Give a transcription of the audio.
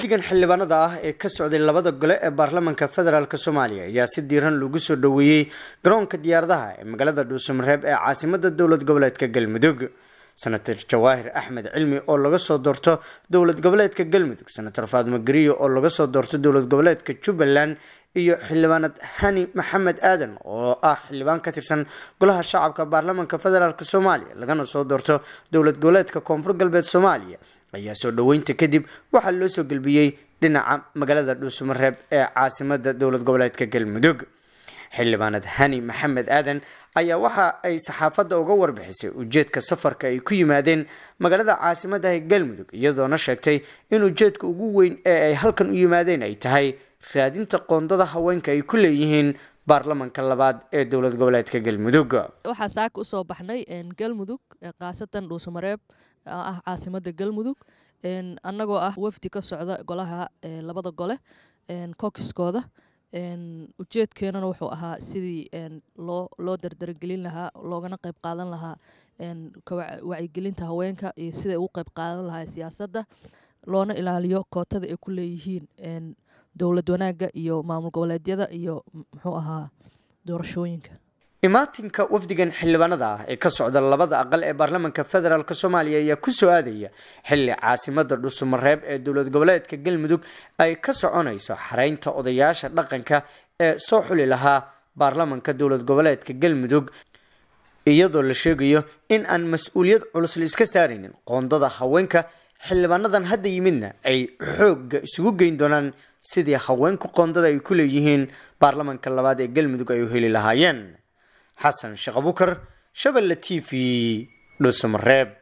wafdigan xildhibaanada ah ee ka socday labada gole ee baarlamaanka federaalk soomaaliya ayaa si diiran lagu soo dhoweeyey garoonka diyaaradaha ee magaalada dhuusamareeb ee caasimada dowlad goboleedka galmudug senator jawaahir axmed cilmi oo laga soo doorto dowlad goboleedka galmudug senator faadmo gariyo oo laga soo doorto dowlad goboleedka jubbaland iyo xildhibaanad hani maxamed aadan oo ah xildhibaan ka tirsan golaha shacabka baarlamaanka federaalk soomaaliya lagana soo doorto dowlad goboleedka koonfur galbeed soomaaliya ayaa soo dhoweynta kadib waxaa loo soo gelbiyey dhinaca magaalada dhuusamareeb ee caasimada dowlad goboleedka galmudug xildhibaanad hani maxamed aadan ayaa waxa ay saxaafadda uga warbixisay ujeedka safarka ay ku yimaadeen magaalada caasimada ee galmudug iyadoona sheegtay in ujeedka ugu weyn ee ay halkan u yimaadeen ay tahay raadinta qoondada haweenka ay ku leeyihiin baarlamanka labaad ee dowlad goboleedka galmudug waxaa saaka usoo baxnay galmudug khaasatan dhuusamareeb ah caasimada galmudug annagoo ah wafdi ka socda golaha labada gole kokiskooda ujeedkeenana wuxuu ahaa sidii loo loo dardargelin lahaa loogana qeyb qaadan lahaa wacyigelinta haweenka iyo siday ugu qeyb qaadan lahaa siyaasadda loona ilaaliyo kootada ay ku leeyihiin dowlad wanaagga iyo maamul goboleedyada iyo muxuu ahaa doorashooyinka imaatinka wafdigan xildhibaanada ah ee ka socda labada aqal ee baarlamaanka federaalk soomaaliya ayaa kusoo aadaya xilli caasimada dhuusamareeb ee dowlad goboleedka galmudug ay ka soconayso xareynta odayaasha dhaqanka ee soo xuli lahaa baarlamanka dowlad goboleedka galmudug iyadoo la sheegayo in aan mas-uuliyad culus la iska saaraynin qoondada haweenka xildhibaanadan hadda yimidna ay xoogga isugu geyn doonaan sidii haweenku qoondada ay ku leeyihiin baarlamanka labaad ee galmudug ay u heli lahaayeen xasan sheekh abukar shabelle t v dhuusamareeb